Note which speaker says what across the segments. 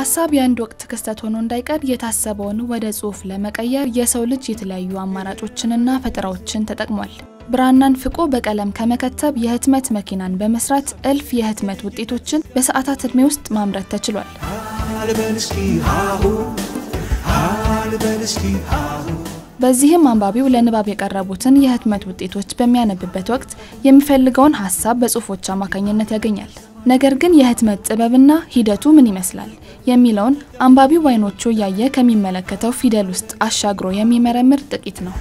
Speaker 1: ሀሳብ የአንድ ወቅት ክስተት ሆኖ እንዳይቀር የታሰበውን ወደ ጽሑፍ ለመቀየር የሰው ልጅ የተለያዩ አማራጮችንና ፈጠራዎችን ተጠቅሟል። ብራናን ፍቆ በቀለም ከመከተብ የህትመት መኪናን በመስራት እልፍ የህትመት ውጤቶችን በሰዓታት ዕድሜ ውስጥ ማምረት ተችሏል። በዚህም አንባቢው ለንባብ የቀረቡትን የህትመት ውጤቶች በሚያነብበት ወቅት የሚፈልገውን ሀሳብ በጽሁፎች አማካኝነት ያገኛል። ነገር ግን የህትመት ጥበብና ሂደቱ ምን ይመስላል የሚለውን አንባቢው በዓይኖቹ እያየ ከሚመለከተው ፊደል ውስጥ አሻግሮ የሚመረምር ጥቂት ነው።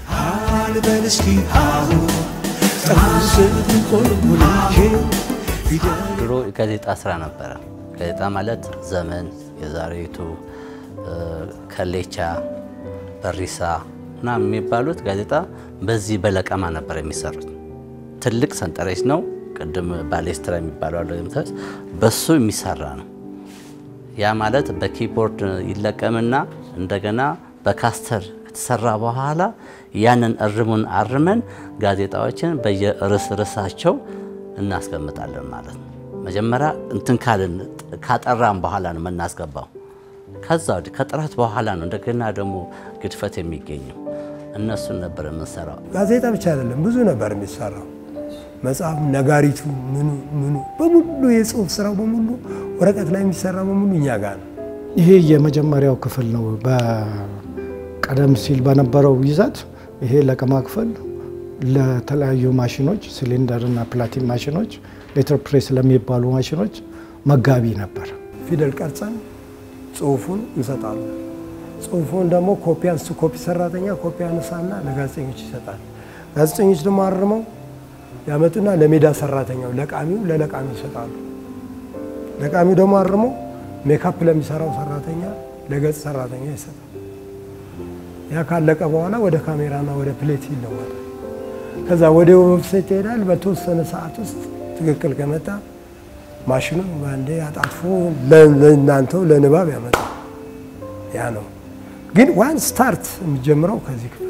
Speaker 2: ድሮ ጋዜጣ ስራ ነበረ። ጋዜጣ ማለት ዘመን፣ የዛሬቱ፣ ከሌቻ፣ በሪሳ እና የሚባሉት ጋዜጣ በዚህ በለቀማ ነበር የሚሰሩት። ትልቅ ሰንጠረዥ ነው። ቅድም ባሌስትራ የሚባለው አለ በሱ የሚሰራ ነው። ያ ማለት በኪቦርድ ይለቀምና እንደገና በካስተር ከተሰራ በኋላ ያንን እርሙን አርመን ጋዜጣዎችን በየርዕስ ርዕሳቸው እናስቀምጣለን ማለት ነው። መጀመሪያ እንትን ካልን ካጠራም በኋላ ነው የምናስገባው። ከዛ ወዲህ ከጥራት በኋላ ነው እንደገና ደግሞ ግድፈት የሚገኘው። እነሱን ነበር የምንሰራው።
Speaker 3: ጋዜጣ ብቻ አይደለም ብዙ ነበር የሚሰራው። መጽሐፍ፣ ነጋሪቱ፣ ምኑ ምኑ በሙሉ የጽሁፍ ስራው በሙሉ ወረቀት ላይ የሚሰራ በሙሉ እኛ ጋር ነው።
Speaker 4: ይሄ የመጀመሪያው ክፍል ነው። በቀደም ሲል በነበረው ይዘት ይሄ ለቀማ ክፍል ለተለያዩ ማሽኖች ሲሊንደር እና ፕላቲን ማሽኖች፣ ሌተር ፕሬስ ለሚባሉ ማሽኖች መጋቢ ነበር።
Speaker 3: ፊደል ቀርጸን ጽሁፉን እንሰጣለን። ጽሁፉን ደግሞ ኮፒ አንስቶ ኮፒ ሰራተኛ ኮፒ አነሳና ለጋዜጠኞች ይሰጣል። ጋዜጠኞች ደግሞ አርመው ያመጡና ለሜዳ ሰራተኛው ለቃሚው ለለቃሚው ይሰጣሉ። ለቃሚው ደግሞ አርመው ሜካፕ ለሚሰራው ሰራተኛ ለገጽ ሰራተኛ ይሰጣል። ያ ካለቀ በኋላ ወደ ካሜራና ወደ ፕሌት ይለወጣል። ከዛ ወደ ዌብሳይት ይሄዳል። በተወሰነ ሰዓት ውስጥ ትክክል ከመጣ ማሽኑ በአንዴ አጣጥፎ ለእናንተው ለንባብ ያመጣል። ያ ነው ግን ዋን ስታርት የሚጀምረው ከዚህ ክፍል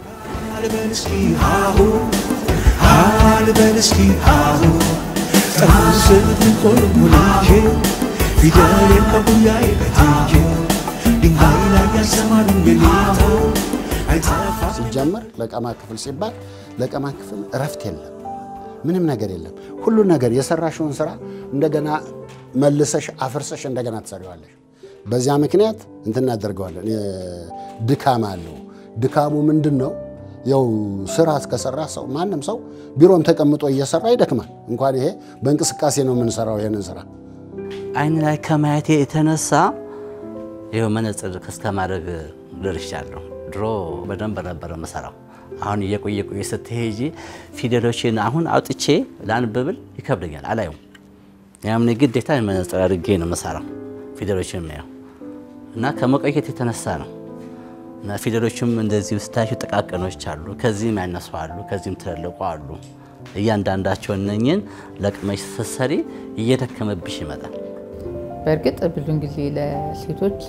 Speaker 5: ሲጀመር ለቀማ ክፍል ሲባል ለቀማ ክፍል እረፍት የለም፣ ምንም ነገር የለም። ሁሉ ነገር የሰራሽውን ስራ እንደገና መልሰሽ አፍርሰሽ እንደገና ትሰሪዋለሽ። በዚያ ምክንያት እንትን እናደርገዋለን። ድካም አለው። ድካሙ ምንድን ነው? ያው ስራ እስከሰራ ሰው ማንም ሰው ቢሮም ተቀምጦ እየሰራ ይደክማል። እንኳን ይሄ በእንቅስቃሴ ነው የምንሰራው ይሄንን ስራ።
Speaker 2: አይን ላይ ከማየቴ የተነሳ ይኸው መነጽር እስከ ማድረግ ደርሻለሁ። ድሮ በደንብ ነበረ የምሰራው። አሁን እየቆየ ቆየ ስትሄጂ ፊደሎችን አሁን አውጥቼ ላንብብል ይከብደኛል፣ አላየውም። ያምን ግዴታ መነጽር አድርጌ ነው የምሰራው ፊደሎችን የሚያየው እና ከመቆየት የተነሳ ነው። እና ፊደሎችም እንደዚህ ስታያቸው ጥቃቅኖች አሉ፣ ከዚህም ያነሱ አሉ፣ ከዚህም ትልልቁ አሉ። እያንዳንዳቸው እነኝን ለቅመሽ ስትሰሪ እየደከመብሽ ይመጣል።
Speaker 6: በእርግጥ ብዙን ጊዜ ለሴቶች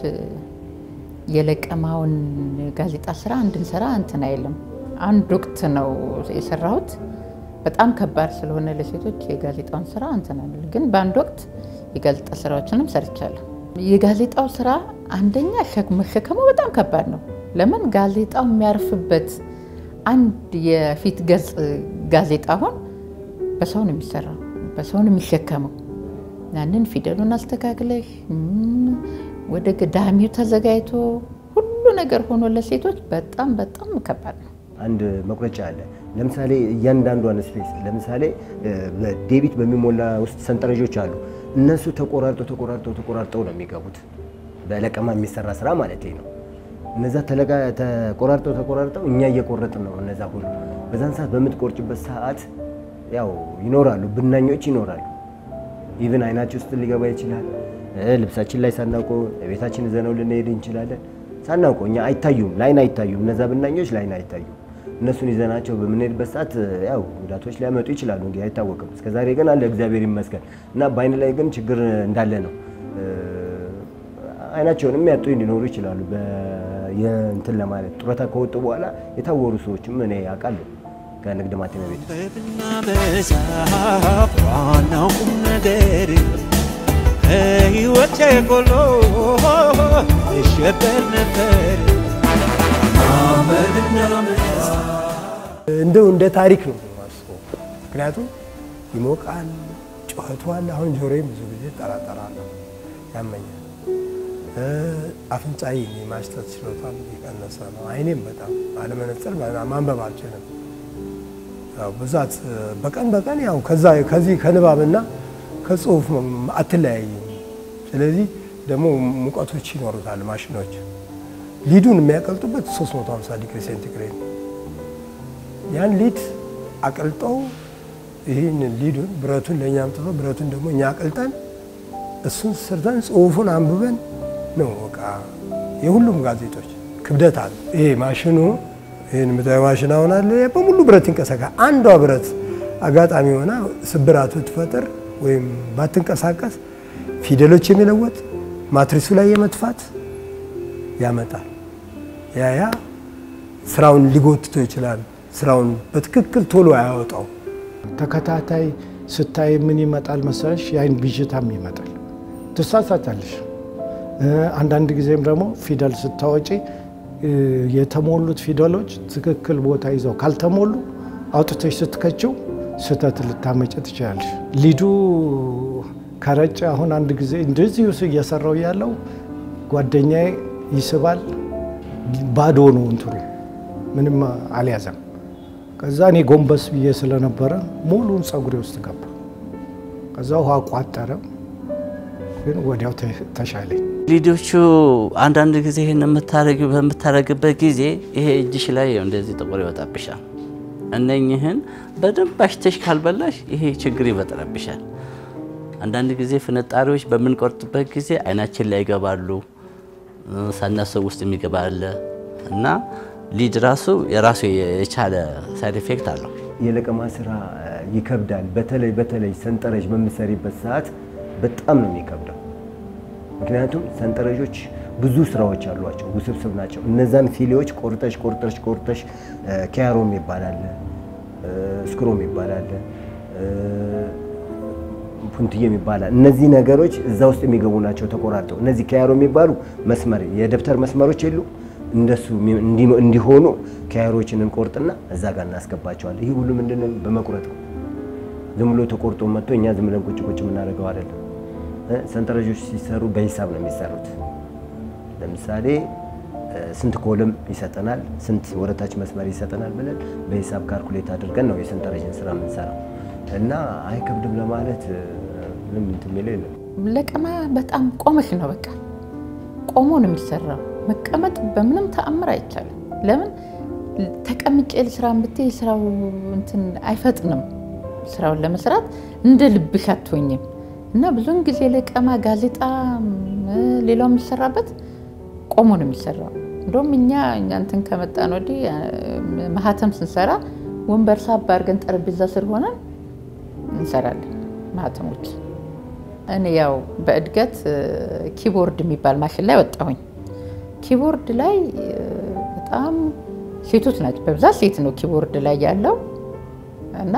Speaker 6: የለቀማውን ጋዜጣ ስራ እንድንሰራ እንትን አይልም። አንድ ወቅት ነው የሰራሁት። በጣም ከባድ ስለሆነ ለሴቶች የጋዜጣውን ስራ እንትን አይልም። ግን በአንድ ወቅት የጋዜጣ ስራዎችንም ሰርቻለሁ። የጋዜጣው ስራ አንደኛ መሸከሙ በጣም ከባድ ነው። ለምን ጋዜጣው የሚያርፍበት አንድ የፊት ገጽ ጋዜጣ አሁን በሰው ነው የሚሰራው፣ በሰው ነው የሚሸከመው። ያንን ፊደሉን አስተካክለሽ ወደ ገዳሚው ተዘጋጅቶ ሁሉ ነገር ሆኖ ለሴቶች በጣም በጣም ከባድ ነው።
Speaker 7: አንድ መቁረጫ አለ። ለምሳሌ እያንዳንዷን ስፔስ ለምሳሌ በዴቢት በሚሞላ ውስጥ ሰንጠረዦች አሉ። እነሱ ተቆራርጠው ተቆራርጠው ተቆራርጠው ነው የሚገቡት። በለቀማ የሚሰራ ስራ ማለት ነው። እነዛ ተቆራርጠው ተቆራርጠው እኛ እየቆረጥን ነው። እነዛ ሁሉ በዛን ሰዓት በምትቆርጭበት ሰዓት ያው ይኖራሉ፣ ብናኞች ይኖራሉ። ኢቭን አይናችን ውስጥ ሊገባ ይችላል። ልብሳችን ላይ ሳናውቀው ቤታችን ይዘነው ልንሄድ እንችላለን። ሳናውቀው እኛ አይታዩም፣ ላይን አይታዩም። እነዛ ብናኞች ላይን አይታዩም። እነሱን ይዘናቸው በምንሄድበት ሰዓት ያው ጉዳቶች ሊያመጡ ይችላሉ። እንግዲህ አይታወቅም። እስከዛሬ ግን አለ እግዚአብሔር ይመስገን እና በአይን ላይ ግን ችግር እንዳለ ነው። አይናቸውን የሚያጡ ሊኖሩ ይችላሉ። እንትን ለማለት ጡረታ ከወጡ በኋላ የታወሩ ሰዎችም እኔ አውቃለሁ ከንግድ ማተሚያ ቤት
Speaker 8: ጥበብና መጽሐፍ ዋናው ቁም ነገር ሕይወቴ ጎሎ እሸበር ነበር አመድና
Speaker 3: እንደው እንደ ታሪክ ነው የማስበው። ምክንያቱም ይሞቃል፣ ጩኸቱ አለ። አሁን ጆሮዬ ብዙ ጊዜ ጠራጠራለሁ፣ ያመኛል። አፍንጫዬ የማሽተት ችሎታም የቀነሰ ነው። አይኔም በጣም አለመነጽር ማንበብ አልችልም። ያው ብዛት በቀን በቀን ያው ከዛ ከዚህ ከንባብና ከጽሁፍ አትለያይም። ስለዚህ ደግሞ ሙቀቶች ይኖሩታል ማሽኖች ሊዱን የሚያቀልጡበት 350 ዲግሪ ሴንቲግሬድ ያን ሊድ አቅልጠው ይህን ሊዱን ብረቱን ለእኛ አምጥተው ብረቱን ደግሞ እኛ አቅልጠን እሱን ስርተን ጽሁፉን አንብበን ነው በቃ የሁሉም ጋዜጦች ክብደት አለ። ይሄ ማሽኑ ይህን የምታየው ማሽን አሁን አለ በሙሉ ብረት ይንቀሳቀሳል። አንዷ ብረት አጋጣሚ ሆና ስብራት ብትፈጥር ወይም ባትንቀሳቀስ ፊደሎች የሚለወጥ ማትሪሱ ላይ የመጥፋት ያመጣል። ያ ያ ስራውን ሊጎትቶ ይችላል። ስራውን በትክክል ቶሎ አያወጣው።
Speaker 4: ተከታታይ ስታይ ምን ይመጣል መሰለሽ? የአይን ብዥታም ይመጣል። ትሳሳታለሽ። አንዳንድ ጊዜም ደግሞ ፊደል ስታወጪ የተሞሉት ፊደሎች ትክክል ቦታ ይዘው ካልተሞሉ አውጥተሽ ስትከችው ስህተት ልታመጭ ትችላለሽ። ሊዱ ከረጨ አሁን አንድ ጊዜ እንደዚሁ እየሰራው ያለው ጓደኛዬ ይስባል፣ ባዶ ነው እንትኑ ምንም አልያዘም። ከዛ እኔ ጎንበስ ብዬ ስለነበረ ሙሉን ፀጉሬ ውስጥ ገባ። ከዛ ውሃ ቋጠረ፣ ግን ወዲያው ተሻለኝ።
Speaker 2: ሊዶቹ አንዳንድ ጊዜ ይህን የምታረጊው በምታረግበት ጊዜ ይሄ እጅሽ ላይ እንደዚህ ጥቁር ይወጣብሻል። እነኝህን በደንብ አሽተሽ ካልበላሽ ይሄ ችግር ይፈጥረብሻል። አንዳንድ ጊዜ ፍንጣሪዎች በምንቆርጥበት ጊዜ አይናችን ላይ ይገባሉ። ሳናስብ ውስጥ የሚገባ አለ እና ሊድ ራሱ የራሱ የቻለ ሳይድ ኢፌክት አለው።
Speaker 7: የለቀማ ስራ ይከብዳል። በተለይ በተለይ ሰንጠረዥ በምሰሪበት ሰዓት በጣም ነው የሚከብደው። ምክንያቱም ሰንጠረዦች ብዙ ስራዎች አሏቸው፣ ውስብስብ ናቸው። እነዛን ፊሌዎች ቆርጠሽ ቆርጠሽ ቆርጠሽ ኪያሮም ይባላል፣ ስክሮም ይባላል፣ ፑንትዬም ይባላል። እነዚህ ነገሮች እዛ ውስጥ የሚገቡ ናቸው ተቆራርጠው። እነዚህ ኪያሮ የሚባሉ መስመር የደብተር መስመሮች የሉ እንደሱ እንዲሆኑ ኪያሮችን እንቆርጥና እዛ ጋር እናስገባቸዋለን። ይህ ሁሉ ምንድን በመቁረጥ ነው። ዝም ብሎ ተቆርጦ መጥቶ እኛ ዝም ብለን ቁጭ ቁጭ የምናደርገው አይደለም። ሰንጠረዦች ሲሰሩ በሂሳብ ነው የሚሰሩት። ለምሳሌ ስንት ኮለም ይሰጠናል፣ ስንት ወረታች መስመር ይሰጠናል ብለን በሂሳብ ካልኩሌት አድርገን ነው የሰንጠረዥን ስራ የምንሰራው እና አይከብድም ለማለት ምንም እንትን የሚለው የለም።
Speaker 6: ለቀማ በጣም ቆመሽ ነው በቃ ቆሞ ነው የሚሰራው። መቀመጥ በምንም ተአምር አይቻልም። ለምን ተቀምጬ ልስራ ብትይ ስራው እንትን አይፈጥንም። ስራውን ለመስራት እንደ ልብሽ አትሆኝም። እና ብዙውን ጊዜ ለቀማ ጋዜጣ፣ ሌላው የሚሰራበት ቆሞ ነው የሚሰራው። እንደውም እኛ እኛ እንትን ከመጣን ወዲህ ማህተም ስንሰራ ወንበር ሳብ አድርገን ጠረጴዛ ስር ሆነን እንሰራለን ማህተሞች። እኔ ያው በእድገት ኪቦርድ የሚባል ማሽን ላይ ወጣሁኝ። ኪቦርድ ላይ በጣም ሴቶች ናቸው፣ በብዛት ሴት ነው ኪቦርድ ላይ ያለው እና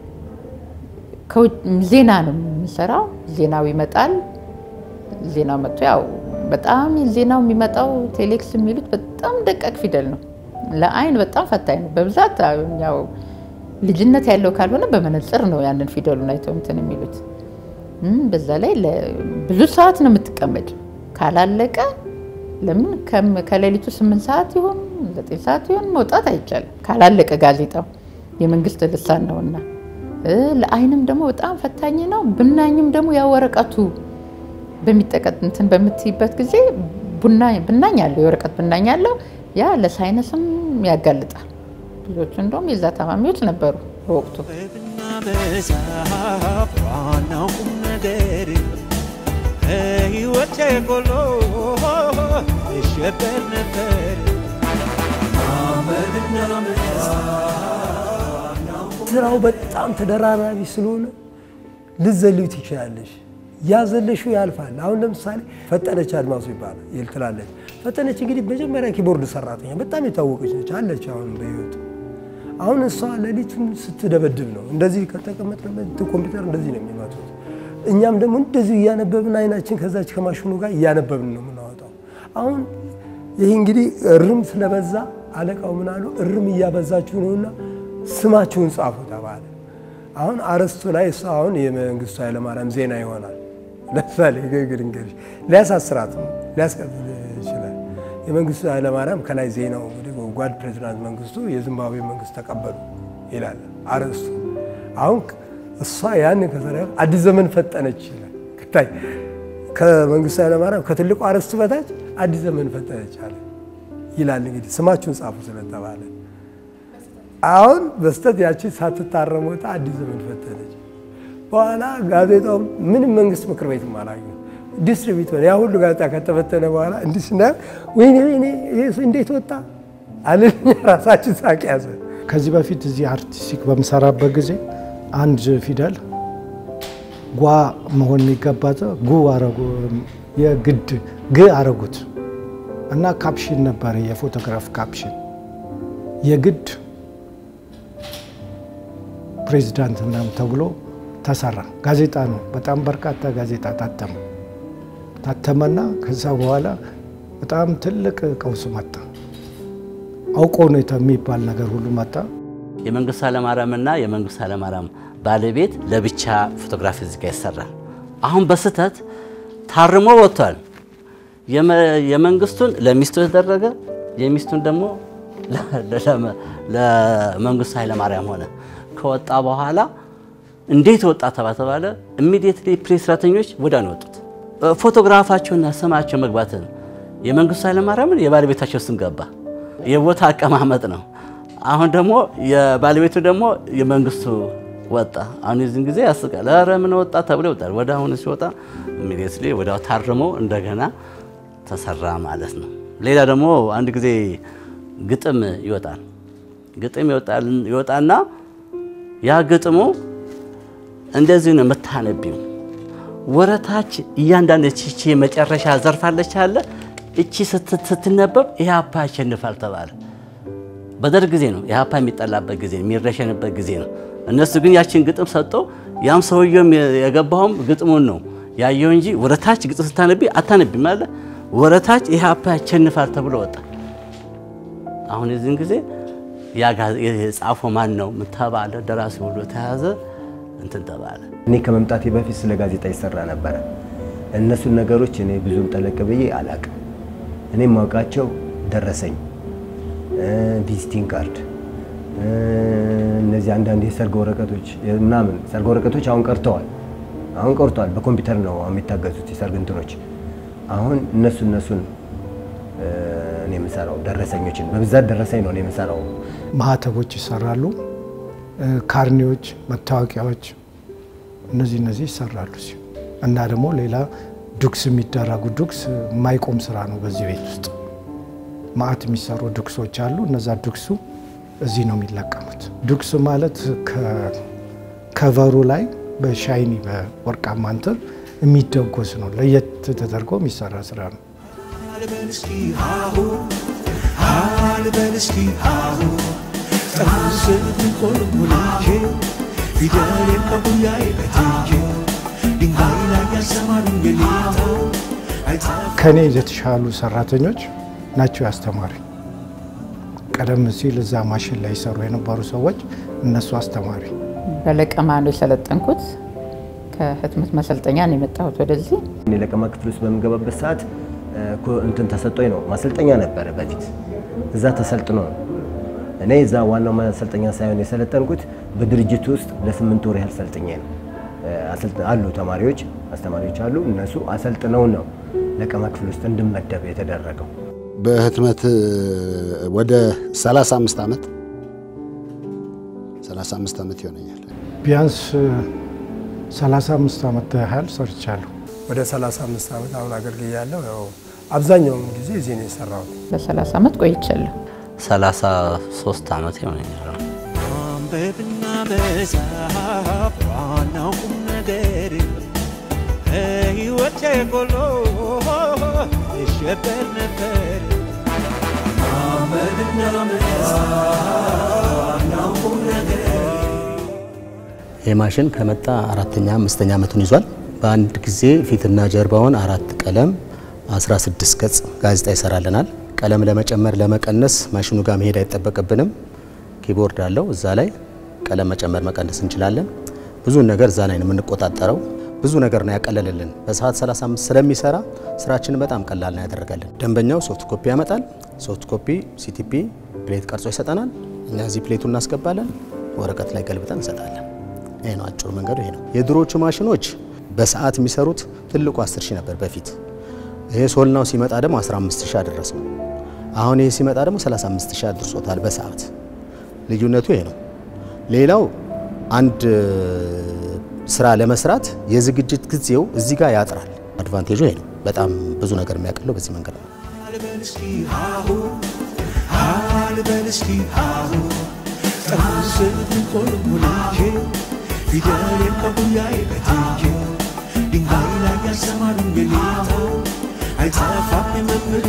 Speaker 6: ዜና ነው የምንሰራው። ዜናው ይመጣል። ዜናው መጥቶ ያው በጣም ዜናው የሚመጣው ቴሌክስ የሚሉት በጣም ደቃቅ ፊደል ነው። ለአይን በጣም ፈታኝ ነው። በብዛት ያው ልጅነት ያለው ካልሆነ በመነጽር ነው ያንን ፊደሉን አይተው እንትን የሚሉት። በዛ ላይ ብዙ ሰዓት ነው የምትቀመጭ። ካላለቀ ለምን ከሌሊቱ ስምንት ሰዓት ይሆን ዘጠኝ ሰዓት ይሆን መውጣት አይቻልም ካላለቀ ጋዜጣው የመንግስት ልሳን ነውና ለአይንም ደግሞ በጣም ፈታኝ ነው። ብናኝም ደግሞ ያ ወረቀቱ በሚጠቀጥ እንትን በምትይበት ጊዜ ብናኝ አለው የወረቀት ብናኝ አለው። ያ ለሳይነስም ያጋልጣል። ብዙዎቹ እንደውም የዛ ታማሚዎች ነበሩ በወቅቱ።
Speaker 8: ጥበብና መጽሐፍ ዋናው ቁም ነገር ከሕይወቴ ጎሎ እሸበር ነበር አመድና
Speaker 3: ስራው በጣም ተደራራቢ ስለሆነ ልዘልዩ ትችላለሽ። ያዘለሹ ያልፋል። አሁን ለምሳሌ ፈጠነች አድማሱ ይባላል ይል ትላለች። ፈጠነች እንግዲህ መጀመሪያ ኪቦርድ ሰራተኛ በጣም የታወቀች ነች አለች አሁን በህይወት አሁን እሷ ሌሊቱን ስትደበድብ ነው። እንደዚህ ከተቀመጥንበት ኮምፒውተር እንደዚህ ነው የሚመቱት። እኛም ደግሞ እንደዚሁ እያነበብን አይናችን ከዛች ከማሽኑ ጋር እያነበብን ነው የምናወጣው። አሁን ይህ እንግዲህ እርም ስለበዛ አለቃው ምን አሉ፣ እርም እያበዛችሁ ነውና ስማችሁን ጻፉ ተባለ። አሁን አርዕስቱ ላይ እሱ አሁን የመንግስቱ ኃይለማርያም ዜና ይሆናል። ለምሳሌ ግግር እንግዲህ ሊያሳስራት ሊያስቀጥል ይችላል። የመንግስቱ ኃይለማርያም ከላይ ዜናው እንግዲህ ጓድ ፕሬዚዳንት መንግስቱ የዚምባብዌ መንግስት ተቀበሉ ይላል አርዕስቱ። አሁን እሷ ያን ከሰራ አዲስ ዘመን ፈጠነች ይላል። ከታይ ከመንግስቱ ኃይለማርያም ከትልቁ አርዕስቱ በታች አዲስ ዘመን ፈጠነች አለ ይላል። እንግዲህ ስማችሁን ጻፉ ስለተባለ አሁን በስተት ያቺ ሳትታረም ወጣ አዲስ ዘመን ፈጠነች። በኋላ ጋዜጣው ምንም መንግስት ምክር ቤትም አላገኘም። ዲስትሪቢዩት ያ ሁሉ ጋዜጣ ከተበተነ በኋላ እንዲህ ስናየው ወይኔ ወይኔ ይሄ እንዴት ወጣ አለን። ራሳችን ሳቅ ያዘ።
Speaker 4: ከዚህ በፊት እዚህ አርቲስቲክ በምሰራበት ጊዜ አንድ ፊደል ጓ መሆን የሚገባት ጉ አረጉ የግድ ግ አረጉት እና ካፕሽን ነበረ የፎቶግራፍ ካፕሽን የግድ ፕሬዚዳንት ምናምን ተብሎ ተሰራ። ጋዜጣ ነው። በጣም በርካታ ጋዜጣ ታተመ ታተመና ከዛ በኋላ በጣም ትልቅ ቀውስ መጣ። አውቆ ነው የሚባል ነገር ሁሉ መጣ።
Speaker 2: የመንግስቱ ኃይለማርያምና የመንግስቱ ኃይለማርያም ባለቤት ለብቻ ፎቶግራፊ እዚህ ጋር ይሰራል። አሁን በስህተት ታርሞ ወጥቷል። የመንግስቱን ለሚስቱ የተደረገ የሚስቱን ደግሞ ለመንግስቱ ኃይለማርያም ሆነ። ከወጣ በኋላ እንዴት ወጣ ተባለ። ኢሚዲየትሊ ፕሬስ ሰራተኞች ወዲያ ነው የወጡት። ፎቶግራፋቸውና ስማቸው መግባትን የመንግስቱ ኃይለማርያምን የባለቤታቸው ስም ገባ። የቦታ አቀማመጥ ነው። አሁን ደግሞ የባለቤቱ ደግሞ የመንግስቱ ወጣ። አሁን የዚህን ጊዜ ያስቃል። ኧረ ምን ወጣ ተብሎ ይወጣል። ወደ አሁን ሲወጣ ኢሚዲየትሊ ወዲያው ታርሞ እንደገና ተሰራ ማለት ነው። ሌላ ደግሞ አንድ ጊዜ ግጥም ይወጣል። ግጥም ይወጣና ያ ግጥሙ እንደዚህ ነው የምታነቢው። ወረታች እያንዳንድ ቺቺ መጨረሻ ዘርፋለች አለ እቺ ስትነበብ ኢህአፓ ያሸንፋል ተባለ። በደርግ ጊዜ ነው ኢህአፓ የሚጠላበት ጊዜ የሚረሸንበት ጊዜ ነው። እነሱ ግን ያችን ግጥም ሰጠው። ያም ሰውየውም የገባውም ግጥሙን ነው ያየው እንጂ ወረታች ግጥም ስታነቢ አታነቢም አለ። ወረታች ኢህአፓ ያሸንፋል ተብሎ ወጣ። አሁን የዚህን ጊዜ የጻፈው ማን ነው ተባለ። ደራሲ ሁሉ ተያዘ እንትን ተባለ።
Speaker 7: እኔ ከመምጣቴ በፊት ስለ ጋዜጣ ይሰራ ነበረ። እነሱን ነገሮች እኔ ብዙም ጠለቅ ብዬ አላቅም። እኔ የማውቃቸው ደረሰኝ፣ ቪዚቲንግ ካርድ፣ እነዚህ አንዳንድ የሰርግ ወረቀቶች ምናምን። ሰርግ ወረቀቶች አሁን ቀርተዋል። አሁን ቀርተዋል። በኮምፒውተር ነው የሚታገዙት የሰርግ እንትኖች። አሁን እነሱ እነሱን እኔ የምሰራው ደረሰኞችን በብዛት ደረሰኝ ነው እኔ የምሰራው።
Speaker 4: ማህተቦች ይሰራሉ፣ ካርኔዎች፣ መታወቂያዎች እነዚህ እነዚህ ይሰራሉ ሲ እና ደግሞ ሌላ ዱክስ የሚደረጉ ዱክስ የማይቆም ስራ ነው። በዚህ ቤት ውስጥ ማአት የሚሰሩ ዱክሶች አሉ። እነዛ ዱክሱ እዚህ ነው የሚለቀሙት። ዱክስ ማለት ከቨሩ ላይ በሻይኒ በወርቃማ እንትን የሚደጎስ ነው። ለየት ተደርጎ የሚሰራ ስራ ነው።
Speaker 8: አልበል እስኪ ሃሁ አልበል እስኪ ሃሁ ጠርሙስን ቆልሙልቼ ፊደሌን ከጉያዬ በትቼ ድንጋይ ላይ ያስተማሩኝ ጌታ
Speaker 4: ከኔ የተሻሉ ሰራተኞች ናቸው ያስተማሪ። ቀደም ሲል እዛ ማሽን ላይ ይሰሩ የነበሩ ሰዎች እነሱ አስተማሪ።
Speaker 6: በለቀማ ነው የሰለጠንኩት። ከህትመት ማሰልጠኛ ነው የመጣሁት ወደዚህ።
Speaker 7: እኔ ለቀማ ክፍል ውስጥ በምገባበት ሰዓት እንትን ተሰጦኝ ነው ማሰልጠኛ ነበረ በፊት እዛ ተሰልጥኖ ነው። እኔ እዛ ዋናው ማሰልጠኛ ሳይሆን የሰለጠንኩት በድርጅቱ ውስጥ ለስምንት ወር ያህል ሰልጥኜ ነው። አሉ ተማሪዎች አስተማሪዎች አሉ። እነሱ አሰልጥነው ነው ለቀማ ክፍል ውስጥ እንድመደብ የተደረገው።
Speaker 5: በህትመት ወደ 35 ዓመት 35 ዓመት ይሆነኛል።
Speaker 4: ቢያንስ 35 ዓመት ያህል ሰርቻለሁ።
Speaker 3: ወደ 35 ዓመት አሁን አገልግያለሁ። ያው አብዛኛውን ጊዜ እዚህ ነው የሰራሁት።
Speaker 6: ለ30 ዓመት ቆይቻለሁ።
Speaker 2: 33 ዓመት ይሆነኛል።
Speaker 8: ማንበብና መጻፍ ዋናው ቁም ነገር ሕይወቴ ጎሎ ይሸበር ነበር። ማንበብና መጻፍ ዋናው ቁም ነገር
Speaker 9: ይህ ማሽን ከመጣ አራተኛ አምስተኛ ዓመቱን ይዟል። በአንድ ጊዜ ፊትና ጀርባውን አራት ቀለም 16 ገጽ ጋዜጣ ይሰራልናል። ቀለም ለመጨመር ለመቀነስ ማሽኑ ጋር መሄድ አይጠበቅብንም። ኪቦርድ አለው እዛ ላይ ቀለም መጨመር መቀነስ እንችላለን። ብዙ ነገር እዛ ላይ ነው የምንቆጣጠረው። ብዙ ነገር ነው ያቀለልልን። በሰዓት 35 ስለሚሰራ ስራችንን በጣም ቀላል ነው ያደረገልን። ደንበኛው ሶፍት ኮፒ ያመጣል። ሶፍት ኮፒ ሲቲፒ ፕሌት ቀርጾ ይሰጠናል። እኛ እዚህ ፕሌቱ እናስገባለን፣ ወረቀት ላይ ገልብጠን እንሰጣለን። ይሄ ነው አጭሩ መንገዱ ይሄ ነው። የድሮቹ ማሽኖች በሰዓት የሚሰሩት ትልቁ 10 ሺህ ነበር በፊት። ይሄ ሶልናው ሲመጣ ደግሞ 15 ሺህ አደረሰው። አሁን ይሄ ሲመጣ ደግሞ 35 ሺህ አድርሶታል በሰዓት ልዩነቱ ይሄ ነው። ሌላው አንድ ስራ ለመስራት የዝግጅት ጊዜው እዚህ ጋር ያጥራል። አድቫንቴጁ ይሄ ነው። በጣም ብዙ ነገር የሚያቀለው በዚህ መንገድ ነው።
Speaker 8: አልበል እስኪ ሃሁ አልበል እስኪ ሃሁ ጠርሙስን ኮልሙልቼ ፊደሌን ከጉያዬ በትቼ ድንጋይ ላይ ያሰማሩኝ ጌታ አይጠፋም የመምህሬ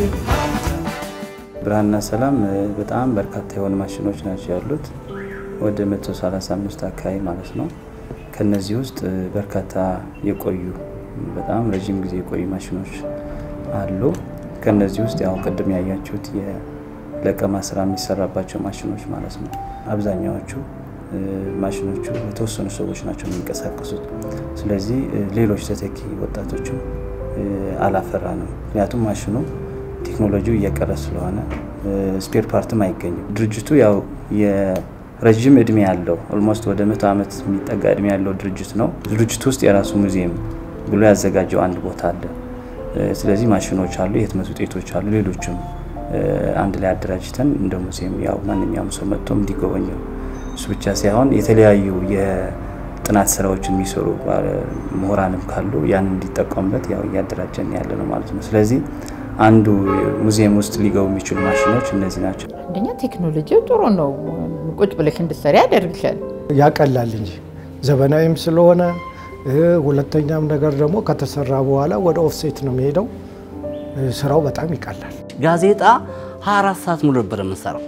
Speaker 10: ብርሃንና ሰላም እ፣ በጣም በርካታ የሆኑ ማሽኖች ናቸው ያሉት ወደ 135 አካባቢ ማለት ነው። ከነዚህ ውስጥ እ፣ በርካታ የቆዩ በጣም ረዥም ጊዜ የቆዩ ማሽኖች አሉ። ከነዚህ ውስጥ ያው ቅድም ያያችሁት የለቀማ ስራ የሚሰራባቸው ማሽኖች ማለት ነው። አብዛኛዎቹ እ፣ ማሽኖቹ የተወሰኑ ሰዎች ናቸው የሚንቀሳቀሱት። ስለዚህ እ፣ ሌሎች ተተኪ ወጣቶችም እ፣ አላፈራንም። ምክንያቱም ማሽኑ ቴክኖሎጂው እየቀረ ስለሆነ ስፔር ፓርትም አይገኝም። ድርጅቱ ያው የረዥም እድሜ ያለው ኦልሞስት ወደ መቶ ዓመት የሚጠጋ እድሜ ያለው ድርጅት ነው። ድርጅቱ ውስጥ የራሱ ሙዚየም ብሎ ያዘጋጀው አንድ ቦታ አለ። እ፣ ስለዚህ ማሽኖች አሉ፣ የህትመት ውጤቶች አሉ፣ ሌሎችም እ፣ አንድ ላይ አደራጅተን እንደ ሙዚየም ያው ማንኛውም ሰው መጥቶ እንዲጎበኘው እሱ ብቻ ሳይሆን የተለያዩ የጥናት ስራዎችን የሚሰሩ ባለ- ምሁራንም ካሉ ያን እንዲጠቀሙበት ያው እያደራጀን ያለ ነው ማለት ነው። ስለዚህ አንዱ ሙዚየም ውስጥ ሊገቡ የሚችሉ ማሽኖች እነዚህ ናቸው።
Speaker 6: አንደኛ ቴክኖሎጂው ጥሩ ነው። ቁጭ ብለሽ እንድትሰሪ ያደርግሻል።
Speaker 4: ያቀላል እንጂ ዘመናዊም ስለሆነ እ፣ ሁለተኛም ነገር ደግሞ ከተሰራ በኋላ ወደ ኦፍሴት ነው የሚሄደው። እ፣ ስራው በጣም ይቀላል።
Speaker 2: ጋዜጣ 24 ሰዓት ሙሉ ነበር የምንሰራው።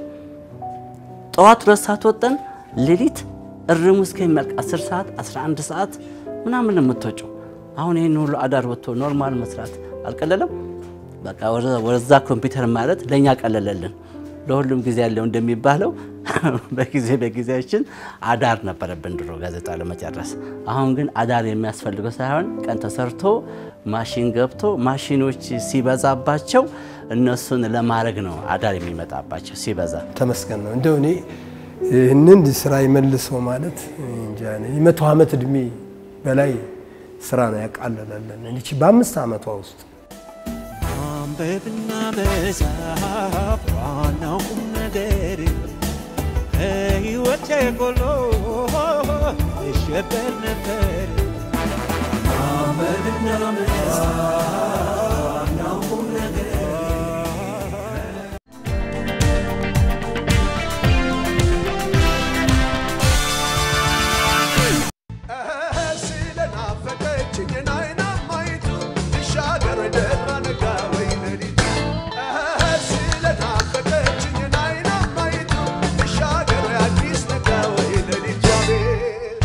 Speaker 2: ጠዋት ሁለት ሰዓት ወጠን ሌሊት እርሙ እስከሚያልቅ 10 ሰዓት 11 ሰዓት ምናምን ነው የምትወጪው። አሁን ይህን ሁሉ አዳር ወጥቶ ኖርማል መስራት አልቀለለም። በቃ ወደ- ወደዛ ኮምፒውተር ማለት ለእኛ ቀለለልን። ለሁሉም ጊዜ ያለው እንደሚባለው በጊዜ በጊዜያችን አዳር ነበረብን ድሮ ጋዜጣ ለመጨረስ። አሁን ግን አዳር የሚያስፈልገው ሳይሆን ቀን ተሰርቶ ማሽን ገብቶ ማሽኖች ሲበዛባቸው እነሱን ለማድረግ ነው አዳር የሚመጣባቸው ሲበዛ።
Speaker 3: ተመስገን ነው። እንደው እኔ ይህንን ስራ ይመልሰው ማለት እንጃ እኔ የመቶ ዓመት እድሜ በላይ ስራ ነው ያቃለለልን። እቺ በአምስት ዓመቷ ውስጥ
Speaker 8: ማንበብና መጻፍ ዋናው ቁም ነገር ከሕይወቴ ጎሎ እሸበር ነበር። ማንበብና መጻፍ ዋናው ቁም ነገር ስለናፈቀችኝ አይናማይቱ ልሻገር ደራ ነጋ ወይ ሌሊቱ ስለናፈቀችኝ አይናማይቱ ልሻገር አዲስ ነጋ ወይ ሌሊቱ አቤት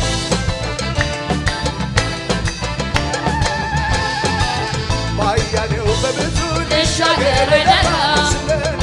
Speaker 8: ባያሌው በብዙ ልሻገር ደራ